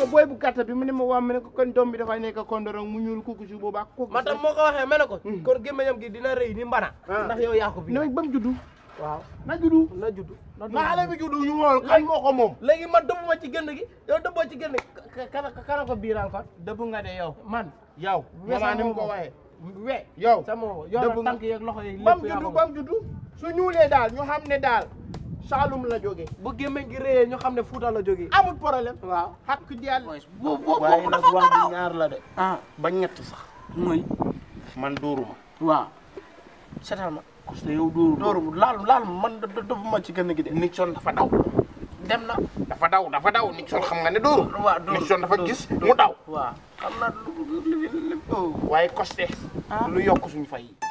booy bu gàtt bi mu ne ma waa mu ne ko kon doom bi dafay nekk kondorong mu ñuul kooku si boobaa kooku man tam moo ko waxee ma ne ko kon gémmiñam gi dina rëy ni mbana Ah. ndax yow yaa ko bi ne ba mu juddu waaw na juddu na judd na na xale bi juddu ñu xool kan moo ko moom léegi man dëbbuma ci génn gi yow dëbboo ci génn gi kana kana ko biiral kon dëbb nga de yow man yow We maman ni mu ko sama waxee we yow sama dëbb yow nga- tànk yeeg loxo yeeg ba mu lépp yaa juddu ko ba mu juddu su ñuulee daal ñu xam ne daal Saalum la jógee bu gémmiñ gi réyee ñu xam ne Fuuta la jógee amul problème waaw xaq di yàlla bu bu waaye bu nag dafa wax garaaw bi ñaar la de ah ba ñett sax mooy man dóoruma waaw seetal ma parce que yow dóoru dóoru laal laal ma man dëbbuma ci génn gi de Nixon dafa daw dem na dafa daw dafa daw Nixon xam nga ne dóoru waaw dóor Nixon dafa dóor, gis dóor. mu daw waaw xam naa lu lu lu lu waaye costé Ah. lu yokk suñu fay yi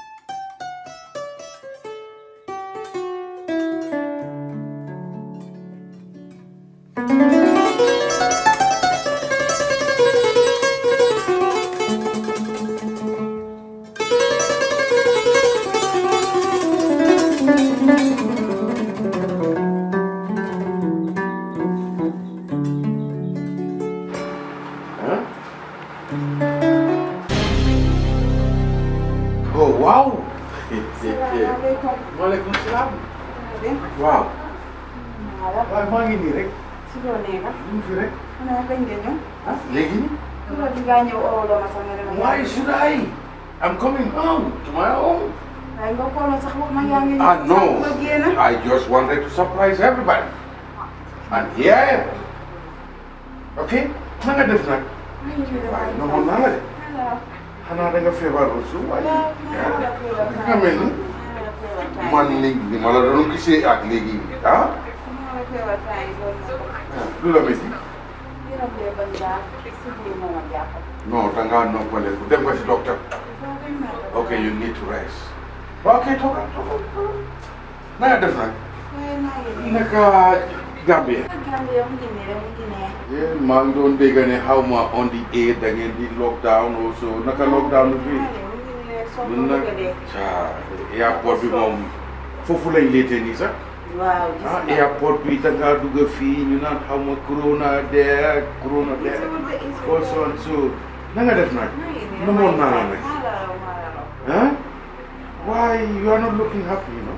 oh waaw. salaamaaleykum. maaleykum salaam. dem waaw. waaw waaw maa ngi nii rek. si loo nekk. ñu ngi fi rek. xanaa bañ nga ñëw. ah léegi nii. su la di ngaa ñëw oo loo ma sax nga ne ma. why should I? I'm coming home to my home. waaye nga xool ma sax wax ma yaa ngi ñëw. Ah no. sax nga génn. I just wanted to surprise everybody. And here I am. Okay? na nga def nag. maa ngi jóge waaye waaye. noonu naa la de. alors. xanaa da nga feebar aussi waaye. waaw maa ngi la feebar ah nga mel ni. maa ngi la feebar temps man léegi li ma la doon gisee ak léegi ah. maa la feebar temps yi loolu moo ko. lu la métti. yaram bee bañ daal. si biir moo ma jàppal. non da ngaa noppaleku dem nga si docteur. soo bañ naa ko. Okay, you need to rest. Well, okay, talk, talk, talk. Na nga def nag. waaye naa ngi nii. Naka Gambia. Gambia mu ngi nii rek mu ngi nee. Yeah, maa ngi doon dégg ne xaw ma on the air da ngeen di lockdown also naka lockdown bi fii. mu ngi nii rek soo ko ñun nag bëgg a dee. caa airport bi moom foofu lañ leetee nii sax. waaw gis ah nga. airport bi da ngaa dugg fii ñu naan xaw ma corona dee corona dee. also and so na nga def nag. namoon naa la nag. ah why you are not looking happy you know.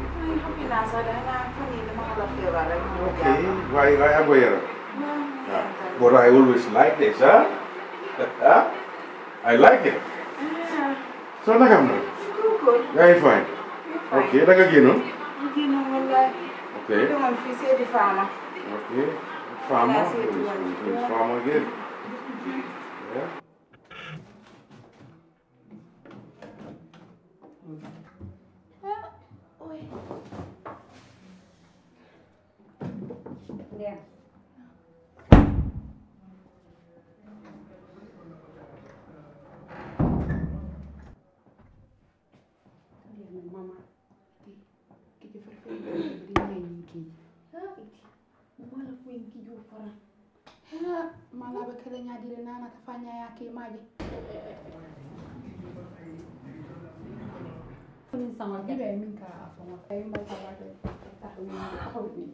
Okay, why why am I here? Yeah. But I always like this, huh? huh? I like it. So naka am na? Yaa ngi fine. Okay, da nga génnoon? Okay. Okay. Farmer. That's it, Who is- yeah. who is farmer again? Yeah. mama kiji farfe bri mai yinki ha iti wala ku yinki ju fara ha mala ba kala nya dire nana ta fanya ya ke maje kun sama gibe min ka afama ay ma ta ba ta ta wi ta wi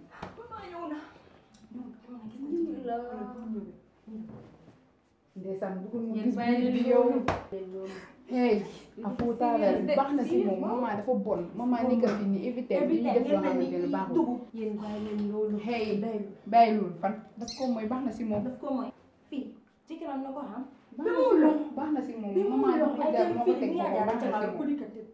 ndeysaan bugul mu gis biir bi yow hey a fuutaale baax na si moom maman dafa bon maman ni ka fi ni éviter bi ñu def loo xamante ne baaxul yéen bàyyi leen loolu hey bàyyi loolu fan daf ko mooy baax na si moom daf ko mooy fii ci kiram na ko xam baax na si moom baax na si moom maman dafa ko def moo ko teg moom baax na si moom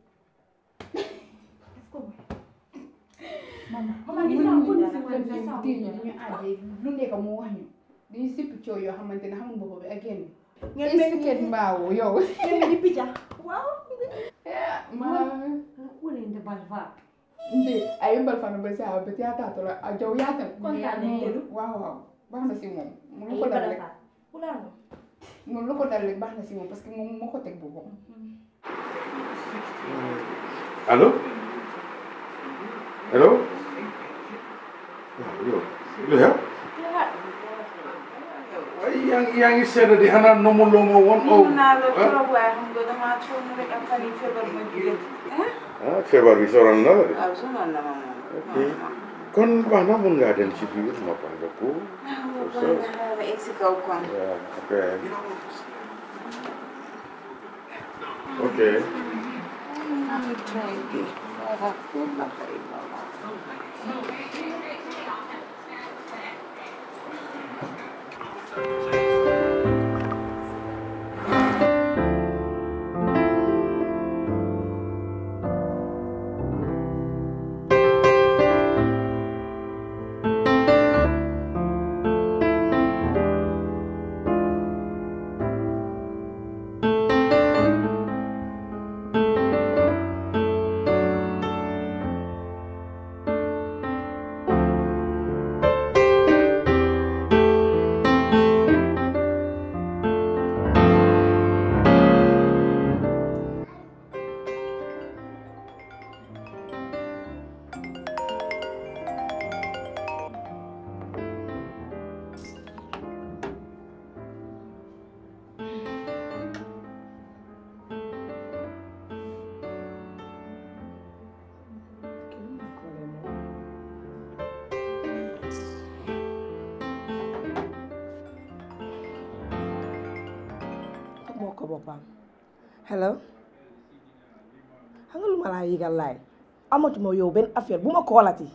mama gis mën naa ko nañu si daal wàllu fen sa fen téye ñu ñu àjjee lu nekk mu wax ñu dañuy sippi coow yoo xamante ne xamul bopp bi ak yenn ngeen mel estiquette mbaawo yow ngeen mel ni picca waaw ma wulinde bal fa nde a yimbal fana ba sa ba ya ta tola a jaw ya ta Kontaan nañ de. waaw waaw baax na si moom mu lu ay ko dal bal rek fa wulaar moom lu ko dal rek baax na si moom parce que moom moo ko teg boppam Hello? Hello? Waaw yow lu xew? waaye yaa ngi yaa ngi seetlu di xanaa nomu loo ma woon. mun naa la trop waaye xam nga damaa sonn rek ak fan yi feebar ma jóge ah feebar bi soral na la de. waaw sonal na ma moom Ok. kon baax na mun ngaa dem ci biir noppal nga ko ba egg si kaw kon. Yeah, okay. ok moo ko boppam hello xam nga lu ma laa yëgal laay amatuma yow benn affaire bu ma koolati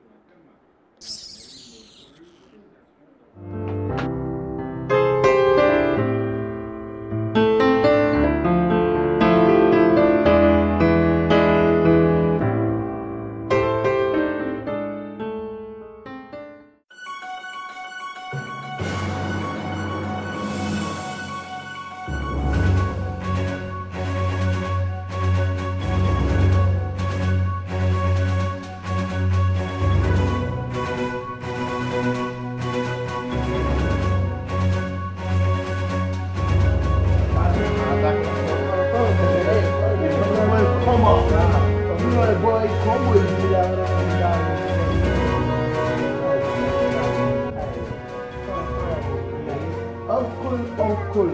Uncle, uncle.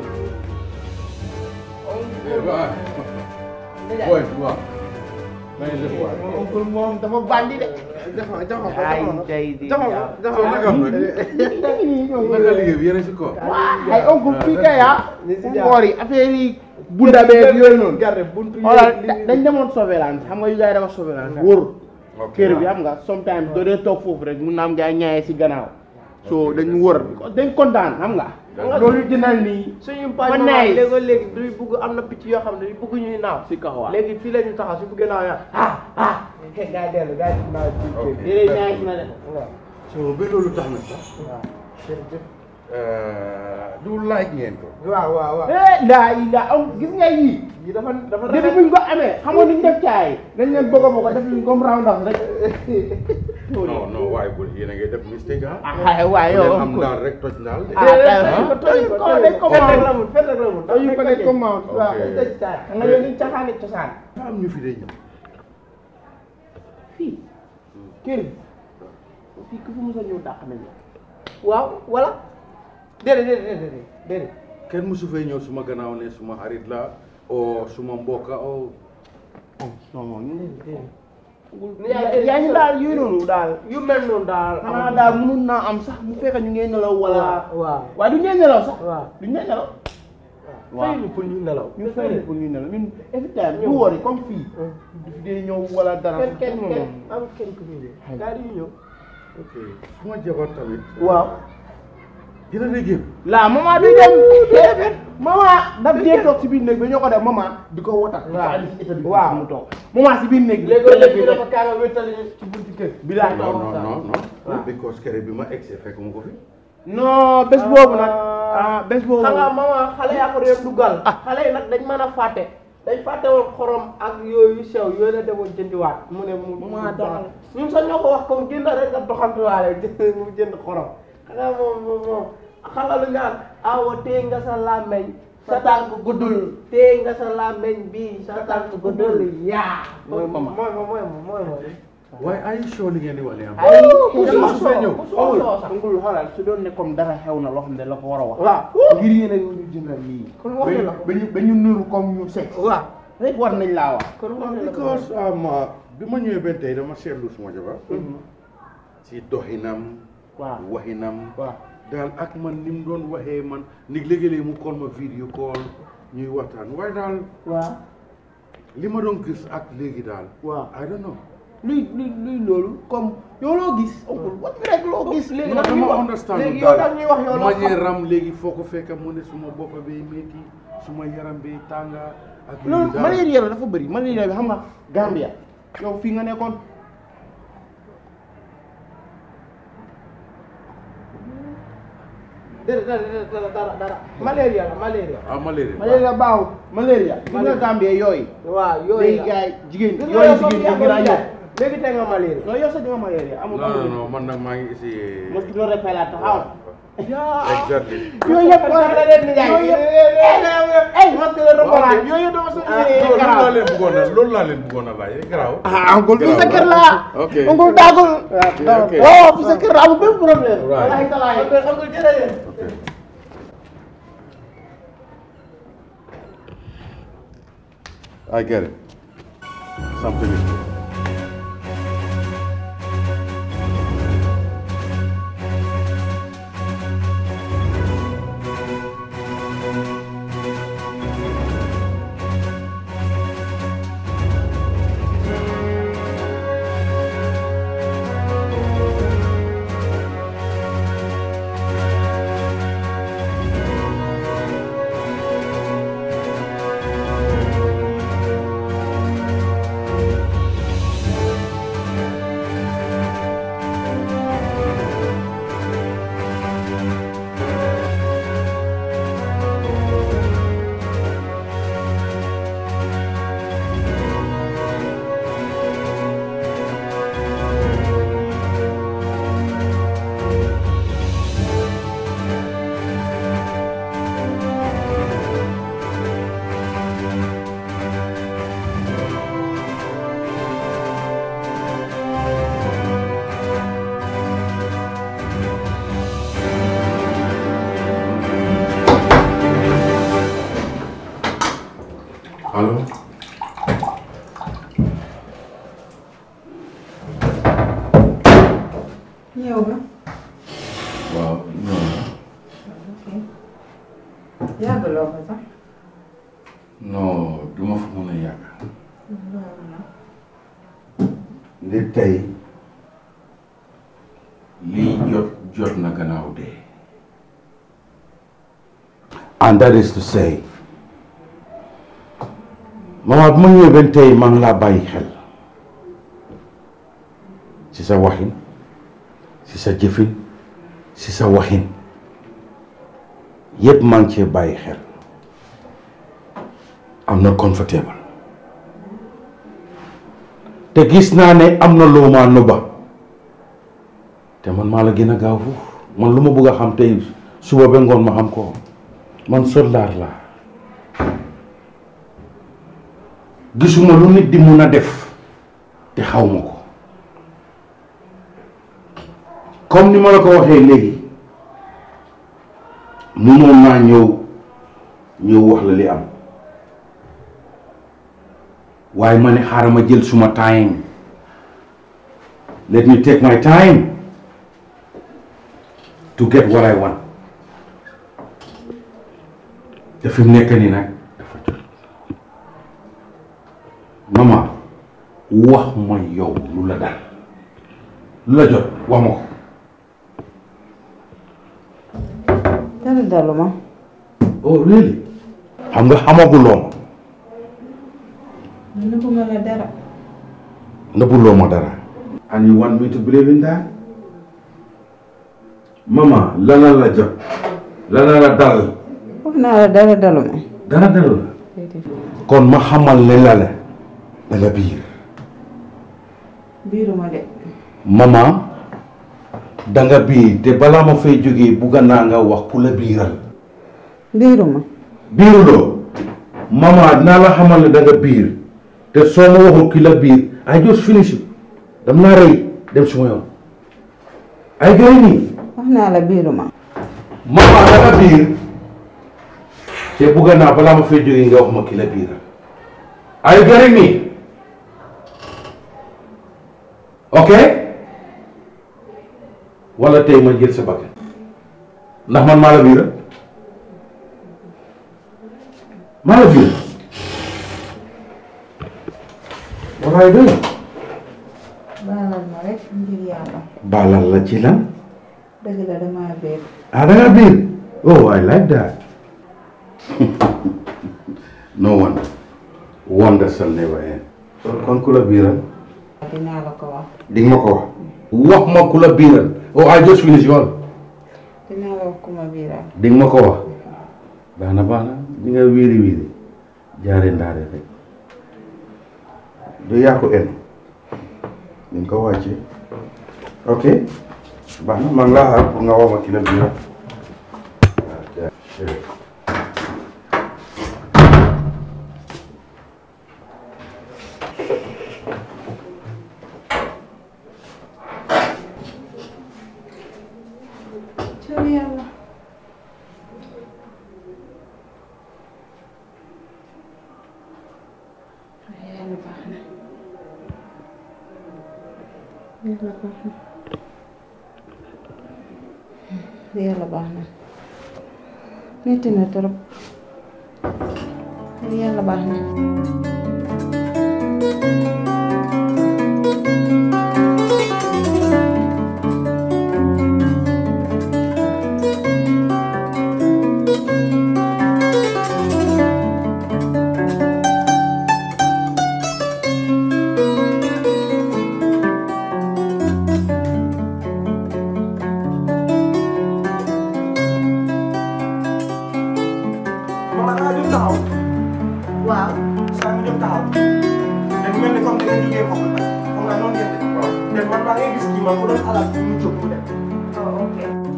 boy waaw maa ngi def waay Uncle moom dafa bandi de. joxo joxo ko ay joxo tey di joxo ko joxo soo naka am nag naka liggéey bi yéen a si ko ay oncle fii kay ah. ngoor yi affaire yi bunda beeg yooyu noonu. garde buntu yi xoolal dañ demoon surveillance xam nga yu gars yi dafa surveillance wóor kër bi xam nga sometimes doo dee toog foofu rek mun na am gars yi ñaayee si gannaaw so dañ wër dañ kontaan xam nga loolu jëndal nii suñu Ba page nice. léegoo léegi duy bugg am na picc yoo xam ne duy bugg ñuy naaw si kaw waaw léegi fii la ñu taxaw si bugg naaw ya ah ah gaa yi dellu gaa yi naaw ci Ok. kër déedéet ñaay na de so ba loolu tax na sax waaw jërëjëf du laaj ngeen ko waaw waaw waaw eh laa yi laa am gis nga yii yi dafa dafa depuis buñ ko amee xamoon niñ def caay dañ leen bëgg a bëgg a def luñ comme round up rek non non waaye bu yéen a ngi def mistake ah ah waaye bu yow leen am daal rek toj daal de ah dañ ko toj ko dañ ko fet rek mount la mun fet rek la mun dañu ko dañ ko mount waaw Ok. tëj taay xam nga yooyu liñ caxaani cosaan daa am ñu fi day ñëw fii kër bi fii ku fi mos a ñëw dàq nañ la waaw wala déedéet déedéet déedéet déedéet kenn mosu fee ñëw suma gannaaw ne suma xarit la o suma mbokka o non ñu yaa yaa ngi daal yooyu noonu daal yu mel noonu daal xanaa daal mënul naa am sax mu fekk ñu ngeen nelaw wala waaw waaye du ngeen nelaw sax waaw du ngeen nelaw fay ñu pour ñu nelaw ñu fay leen pour ñu nelaw ñun every time du wori comme fii du fi dee ñëw wala dara kenn kenn non, kenn non. am kenn ku fi ñëw gaa yi ñëw ok suma jabar tamit waaw dina dee génn la maman du dem déedéet maman daf dee toog si biir néeg bi ñoo ko def maman di ko wotal Waaw. waaw Waaw. mu toog maman si biir néeg bi léegi léegi ñu dafa kaa nga wéttali ñu ci bunti kër bi laa non non waxtaan. non non Waaw. because kere bi ma egg fekk mu ko fi non bés boobu nag ah bés boobu xam nga mama xale yaa ko doon dugal xale yi nag dañ mën a fàtte dañ fàtte woon xorom ak yooyu sew yooyu la demoon jëndiwaat mu ne mu Mama doxal. ñun sax ñoo ko wax comme jënd rek nga doxantuwaale jënd mu jënd xorom xam nga moom moom moom xam nga lu ñu naan awa téye nga sa làmmeñ sa tànk guddul téye nga sa làmmeñ bii sa tànk guddul yaa Mooy mama. mooy ma mooy ma mooy ma waaye ay show li ngeen di wax ne am ay kenn mosu fee ñëw amul amul xoolal su doon ne comme dara xew na loo xam ne la ko war a wax waaw ngir yéen a ñu jëndal lii kon wax na la ko ba ñu ba ñu nuru comme ñu seet waaw rek war nañ laa wax kon wax na la ko because um, uh, bi ma ñëwee benn tey dama seetlu suma jabar si doxinam waaw waxinam waaw daal ak man ni mu doon waxee man ni léegi-léegi mu call ma vidéo call ñuy waxtaan waaye daal waaw li ma doon gis ak léegi daal waaw I don't know luy luy luy loolu comme yow loo gis oncle wat bi rek loo gis léegi non nag ñuy dama wax understand léegi yow nag ñuy wax yow loo manière xam ram léegi foo ko fekk mu ne suma bopp bi métti suma yaram bi tànga ak loolu daal. malaria la dafa bëri malaria bi xam nga Gambia yow fii nga nekkoon dara dara dara dara dara malaria la malaria ah malaria malaria baaxul malaria gis nga Gambia yooyu waaw yooyu léegi la gars yi jigéen gis nga yooyu yow comme jigéen ñi yaa gën a ko yokk léegi tey nga malaria non yow sax di nga malaria amul non non amul non man nag maa ngi essayé mosquito repellent taxaw exactly yooyu yëpp la leen di jaay yooyu yëpp ay mosquito repellent Ok. yooyu yëpp dama ah soxla loolu garaaw laa leen bëggoon a loolu laa leen bëggoon a laaj garaaw ah oncle fii sa Garaaw kër la. la ok oncle daagul ok. waaw fii sa kër la amul benn problème Right. wallaahi talaay oncle oncle jërëjëf I get it something is allo ñëw nga waaw non yàggaloo ko sax non du ma fa mën a yàgg ndi tey lii jot jot na gannaaw dee and that is to say mama bu ma ñëwee benn tey maa ngi laa bàyyi xel ci sa waxin ci sa jëfin ci sa waxin yépp maa ngi cee bàyyi xel am na comfortable te gis naa ne am na loo maa nëbba te man maa la gën a gaaw foofu man lu ma bëgg a xam tey suba ba ngoon ma xam ko man soldaar laa gisuma lu nit di mun a def te xaw ma ko comme ni ma la ko waxee léegi mënoon naa ñëw ñëw wax la li am waaye ma ne xaaral ma jël suma time let me take my time to get what I want te fi mu nekk nii nag dafa jot mama wax ma yow lu la dal lu la jot wax ma ko dara dalu ma oh really xam nga xamaguloo ma nëbbuma la dara nëbbuloo ma dara and you want me to believe in that mama lana la jot lana la dal wax naa la dara dalu ma dara dalu la kon ma xamal ne la la da nga biir biiruma de mama da nga biir te balaa ma fay jógee bugga naa nga wax ku la biiral biiruma biiruloo mama dinaa la xamal ne da nga biir te soo ma waxul ki la biir I just finish it dam naa rey dem suma yoon ay gay nii wax naa la biiruma mama da nga biir te bugga naa balaa ma fay jógee nga wax ma ki la biiral ay gay nii ok wala tey ma jël sa bakkan ndax man maa la biiral maa la biiral what are you doing baalal ma rek ngir yàlla baalal la ci lan dëgg la damaa beer ah da nga biir oh I like that no one wonder shall never end kon ku la biiral dinaa la ko wax di nga ma ko wax wax ma ku la biiral oh I just finished yoon dinaa la wax ku ma biiral di nga ma ko wax baax na baax na di nga wiiri wiiri jaare ndaare rek du yaa ko en di nga ko wàcce ok baax na maa ngi laa xaar pour nga wax ma ki la biiral cër yàlla yàlla baax na yàlla baax na yàlla baax na metti na trop yàlla baax na mama naa jóg taxaw waaw saa nga jóg taxaw dafa mel ni comme da nga jógee foofu nag xam nga noonu ngeen def mais man maa ngi gis kii man mu doon alal bi mu jóg mu dem oh ok